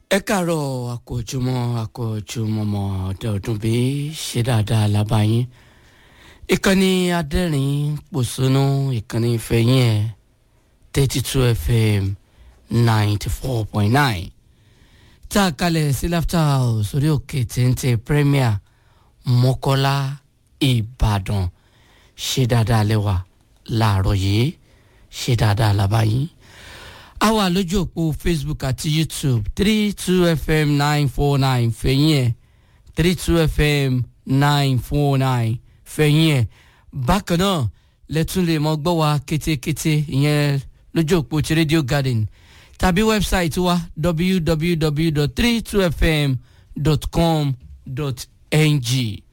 ẹ káàárọ̀ àkójúmọ́ àkójúmọ́mọ́ ọdọọdún bí ṣe dáadáa lábáyín ìkànnì adẹ́rìn pòṣónú ìkànnì ìfẹ̀yìn ẹ̀ thirty two fm ninety four point nine tá a kalẹ̀ sí laughter house orí òkè téńté premier mọ́kọ́lá ìbàdàn ṣe dáadáa lẹ́wà láàárọ̀ yìí ṣe dáadáa lábáyín a wà lójú òpó facebook àti youtube three two fm nine four nine fẹ̀yìn ẹ̀ three two fm nine four nine fẹ̀yìn ẹ̀ bákan náà lẹ́tún lè mọ gbọ́ wa kétékété ìyẹn lójú òpó ti radio garden tàbí wẹ́bsáìtì wa www.32fm.com.ng